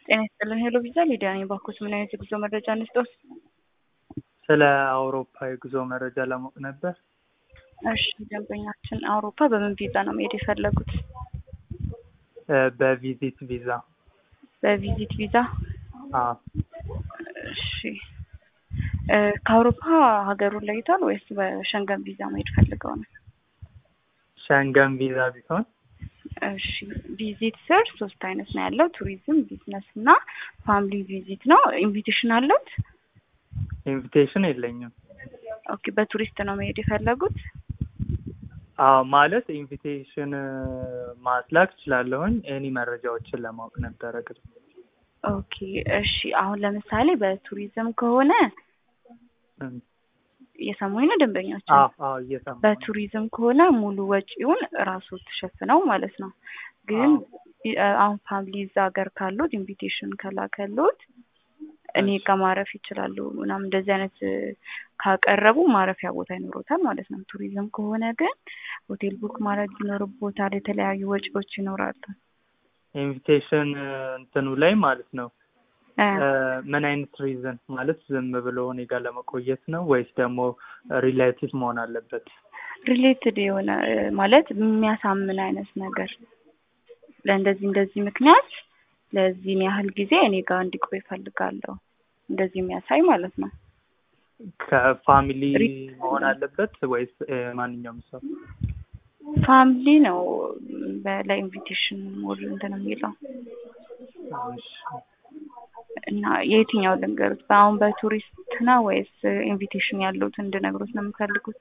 ጤና ይስጥልን ሄሎ ቪዛ ሊዲያ ነኝ። ባኮስ ምን አይነት የጉዞ መረጃ እንስጦት? ስለ አውሮፓ የጉዞ መረጃ ለማወቅ ነበር። እሺ ደንበኛችን አውሮፓ በምን ቪዛ ነው መሄድ የፈለጉት? እ በቪዚት ቪዛ። በቪዚት ቪዛ። አዎ እሺ እ ከአውሮፓ ሀገሩን ለይቷል ወይስ በሸንገን ቪዛ መሄድ ፈልገው ነው? ሸንገን ቪዛ ቢሆን እሺ ቪዚት ስር ሶስት አይነት ነው ያለው፣ ቱሪዝም፣ ቢዝነስ እና ፋሚሊ ቪዚት ነው። ኢንቪቴሽን አለውት? ኢንቪቴሽን የለኝም። ኦኬ በቱሪስት ነው መሄድ የፈለጉት? አዎ ማለት ኢንቪቴሽን ማስላክ እችላለሁኝ። ኤኒ መረጃዎችን ለማወቅ ነበረ ግን ኦኬ እሺ አሁን ለምሳሌ በቱሪዝም ከሆነ እም፣ የሰሙኝ ነው ደንበኛችን አዎ አዎ እየሰማሁ ነው። በቱሪዝም ከሆነ ሙሉ ወጪውን ራሱ ተሸፍነው ማለት ነው። ግን እ አሁን ፋሚሊ እዛ ሀገር ካሉት ኢንቪቴሽን ከላከሉት እኔ ጋር ማረፍ ይችላሉ ምናምን እንደዚህ አይነት እ ካቀረቡ ማረፊያ ቦታ ይኖሮታል ማለት ነው። ቱሪዝም ከሆነ ግን ሆቴል ቡክ ማድረግ ይኖርቦታል። የተለያዩ ወጪዎች ይኖራሉ። ኢንቪቴሽን እንትኑ ላይ ማለት ነው እ እ ምን አይነት ሪዝን ማለት ዝም ብሎ እኔ ጋር ለመቆየት ነው ወይስ ደግሞ ሪሌቲቭ መሆን አለበት? ሪሌትድ የሆነ እ ማለት የሚያሳምን አይነት ነገር ለእንደዚህ እንደዚህ ምክንያት ለዚህን ያህል ጊዜ እኔ ጋር እንዲቆይ እፈልጋለሁ እንደዚህ የሚያሳይ ማለት ነው። ከፋሚሊ ሪ- መሆን አለበት ወይስ እ ማንኛውም ሰው? ፋሚሊ ነው በ- ለኢንቪቴሽን ሞር እንትን የሚለው እሺ። እና የየትኛው ልንገሩት? በአሁን በቱሪስት ነው ወይስ ኢንቪቴሽን ያሉት እንድነግሩት ነው የምፈልጉት?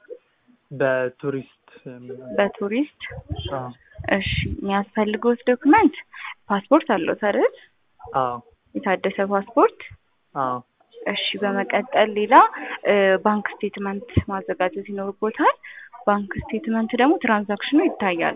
በቱሪስት የሚሆን በቱሪስት አዎ እሺ የሚያስፈልጉት ዶክመንት ፓስፖርት አለው አይደል? አዎ የታደሰ ፓስፖርት አዎ እሺ በመቀጠል ሌላ እ ባንክ ስቴትመንት ማዘጋጀት ይኖርቦታል። ባንክ ስቴትመንት ደግሞ ትራንዛክሽኑ ይታያል።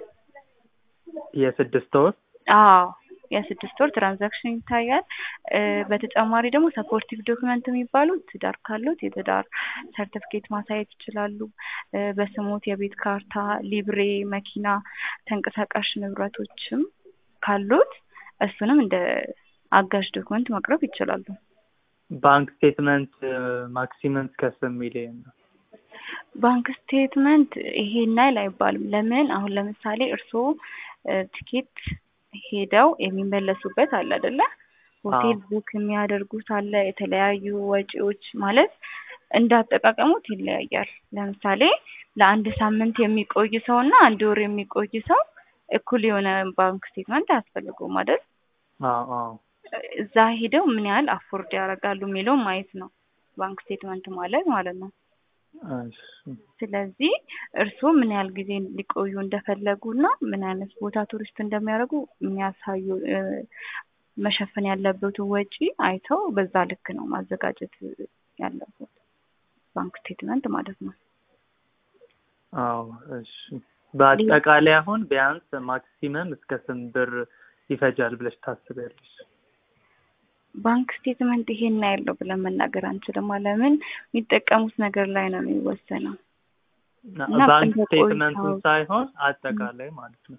የስድስት ወር አዎ የስድስት ወር ትራንዛክሽን ይታያል። እ በተጨማሪ ደግሞ ሰፖርቲቭ ዶክመንት የሚባሉት ትዳር ካሉት የትዳር ሰርቲፊኬት ማሳየት ይችላሉ። እ በስሞት የቤት ካርታ፣ ሊብሬ፣ መኪና፣ ተንቀሳቃሽ ንብረቶችም ካሉት እሱንም እንደ አጋዥ ዶክመንት ማቅረብ ይችላሉ። ባንክ ስቴትመንት ማክሲመም እስከ ስንት ሚሊዮን ነው? ባንክ ስቴትመንት ይሄን ያህል አይባልም። ለምን አሁን ለምሳሌ እርስዎ እ ቲኬት ሄደው የሚመለሱበት አለ አይደለ? ሆቴል ቡክ የሚያደርጉት አለ። የተለያዩ ወጪዎች ማለት እንዳጠቃቀሙት ይለያያል። ለምሳሌ ለአንድ ሳምንት የሚቆይ ሰው እና አንድ ወር የሚቆይ ሰው እኩል የሆነ ባንክ ስቴትመንት አያስፈልገውም አይደል? አዎ አዎ እዛ ሄደው ምን ያህል አፎርድ ያደርጋሉ የሚለው ማየት ነው ባንክ ስቴትመንት ማለት ማለት ነው። እሺ ስለዚህ እርስዎ ምን ያህል ጊዜ ሊቆዩ እንደፈለጉ እና ምን አይነት ቦታ ቱሪስት እንደሚያደርጉ የሚያሳዩ እ መሸፈን ያለበትን ወጪ አይተው በዛ ልክ ነው ማዘጋጀት ያለበት ባንክ ስቴትመንት ማለት ነው። አዎ እሺ በአጠቃላይ አሁን ቢያንስ ማክሲመም እስከ ስንት ብር ይፈጃል ብለሽ ታስቢያለሽ? ባንክ ስቴትመንት ይሄን ያለው ብለን መናገር አንችልም። ለምን የሚጠቀሙት ነገር ላይ ነው የሚወሰነው። እና ባንክ እንደ ስቴትመንቱን ቆይታው- ሳይሆን አጠቃላይ ማለት ነው።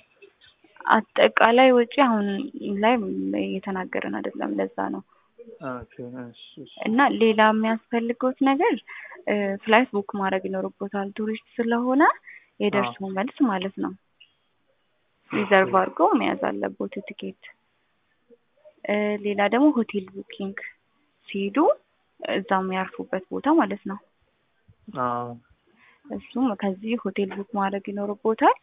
አጠቃላይ ወጪ አሁን ላይ እየተናገርን አይደለም። ለዛ ነው ኦኬ እሺ እሺ እና ሌላ የሚያስፈልገውት ነገር እ ፍላይት ቡክ ማድረግ ይኖርቦታል። ቱሪስት ስለሆነ የደርሶ መልስ ማለት ነው። ሪዘርቭ አድርገው መያዝ አለቦት ቲኬት። እ ሌላ ደግሞ ሆቴል ቡኪንግ ሲሄዱ እዛው የሚያርፉበት ቦታ ማለት ነው። አዎ እሱም ከዚህ ሆቴል ቡክ ማድረግ ይኖርቦታል።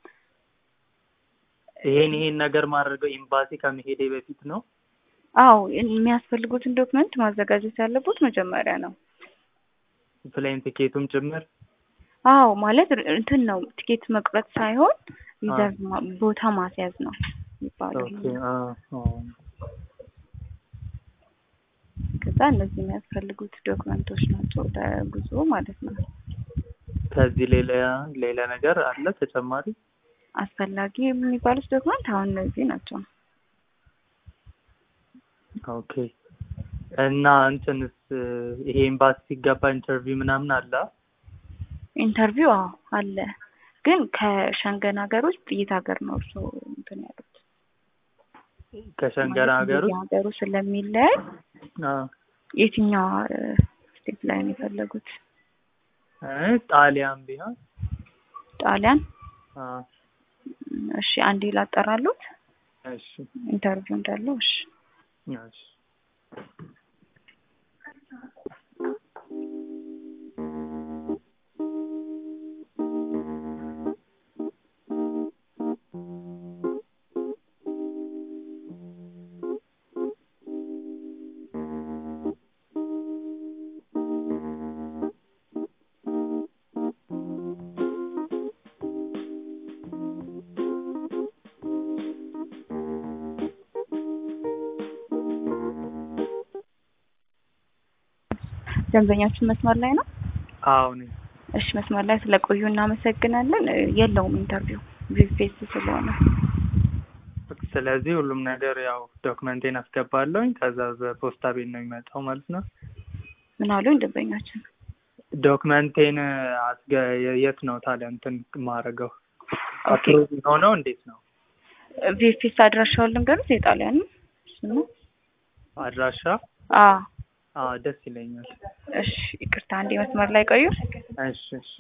ይሄን ይሄን ነገር ማድረገው ኤምባሲ ከመሄዴ በፊት ነው። አዎ የሚያስፈልጉትን ዶክመንት ማዘጋጀት ያለቦት መጀመሪያ ነው። ፕሌን ቲኬቱም ጭምር አዎ ማለት ር- እንትን ነው ቲኬት መቁረጥ ሳይሆን ሪዘርቭ ማ- ቦታ ማስያዝ ነው የሚባለው። ኦኬ አዎ አዎ ከዛ እነዚህ የሚያስፈልጉት ዶክመንቶች ናቸው ለጉዞ ማለት ነው። ከዚህ ሌላ ሌላ ነገር አለ ተጨማሪ? አስፈላጊ የሚባሉት ዶክመንት አሁን እነዚህ ናቸው። ኦኬ እና እንትንስ ይሄ ኤምባሲ ሲገባ ኢንተርቪው ምናምን አለ? ኢንተርቪው አዎ አለ። ግን ከሸንገን ሀገር ውስጥ የት ሀገር ነው እርስዎ እንትን ያሉት? ከሸንገን ሀገር ውስጥ ሀገሩ ስለሚለያይ አዎ የትኛው ስቴት ላይ ነው የፈለጉት? እ ጣሊያን ቢሆን ጣሊያን? አዎ እሺ አንዴ ላጠራሉት እሺ ኢንተርቪው እንዳለው። እሺ እሺ ደንበኛችን መስመር ላይ ነው? አዎ ነኝ። እሺ መስመር ላይ ስለቆዩ እናመሰግናለን። እ የለውም ኢንተርቪው ቪፌስ ስለሆነ። ስለዚህ ሁሉም ነገር ያው ዶክመንቴን አስገባለሁኝ ከዛ በፖስታ ቤት ነው የሚመጣው ማለት ነው። ምን አሉኝ ደንበኛችን? ዶክመንቴን አስገ የት ነው ታዲያ እንትን ማረገው? ኦኬ አፕሮቭ ሆነው እንዴት ነው ቪፌስ አድራሻውን ልንገሩት የጣሊያን ነው? እሱ ነው? አድራሻ? አዎ አዎ ደስ ይለኛል። እሺ ይቅርታ አንዴ መስመር ላይ ቆዩ። እሺ እሺ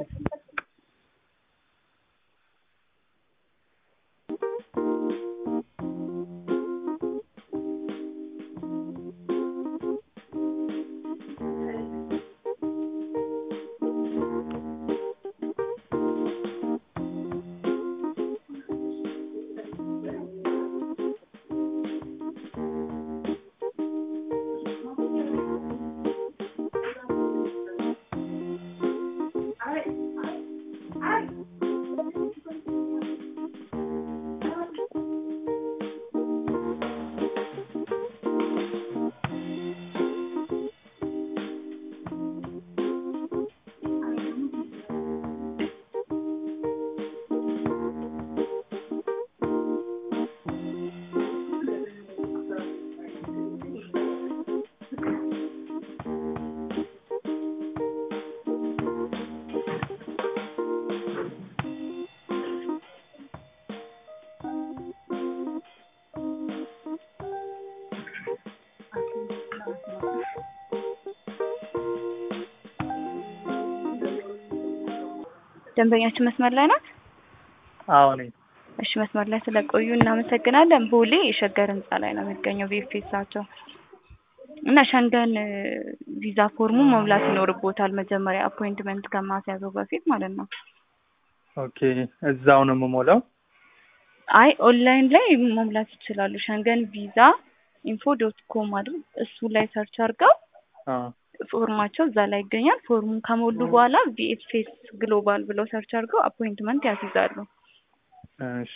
ደንበኛችን መስመር ላይ ናት? አዎ ነኝ። እሺ መስመር ላይ ስለቆዩ እናመሰግናለን። ቦሌ የሸገር ህንጻ ላይ ነው የሚገኘው ቪኤፍኤሳቸው እና ሸንገን እ ቪዛ ፎርሙ መሙላት ይኖርቦታል መጀመሪያ አፖይንትመንት ከማስያዘው በፊት ማለት ነው። ኦኬ እዛው ነው የምሞላው? አይ ኦንላይን ላይ መሙላት ይችላሉ። ሸንገን ቪዛ ኢንፎ ዶት ኮም አይደል? እሱ ላይ ሰርች አድርገው አዎ ፎርማቸው እዛ ላይ ይገኛል። ፎርሙን ከሞሉ በኋላ ቪኤፍኤስ ግሎባል ብለው ሰርች አድርገው አፖይንትመንት ያስይዛሉ። እሺ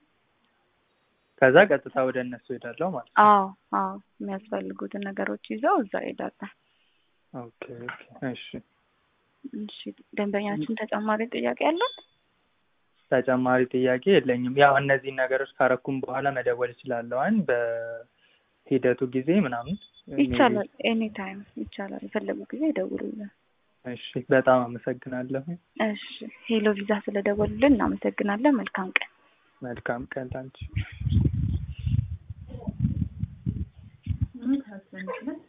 ከዛ ቀጥታ ወደ እነሱ ሄዳለሁ ማለት ነው። አዎ አዎ የሚያስፈልጉትን ነገሮች ይዘው እዛ ይሄዳሉ። ኦኬ ኦኬ እሺ እሺ ደንበኛችን ተጨማሪ ጥያቄ አለው? ተጨማሪ ጥያቄ የለኝም። ያው እነዚህን ነገሮች ካረኩም በኋላ መደወል እችላለሁ አይደል? በሂደቱ ጊዜ ምናምን ይቻላል። ኤኒ ታይም ይቻላል። የፈለጉ ጊዜ ይደውሉልን። እሺ በጣም አመሰግናለሁ። እሺ ሄሎ ቪዛ ስለደወሉልን እናመሰግናለን። መልካም ቀን። መልካም ቀን ላንቺ።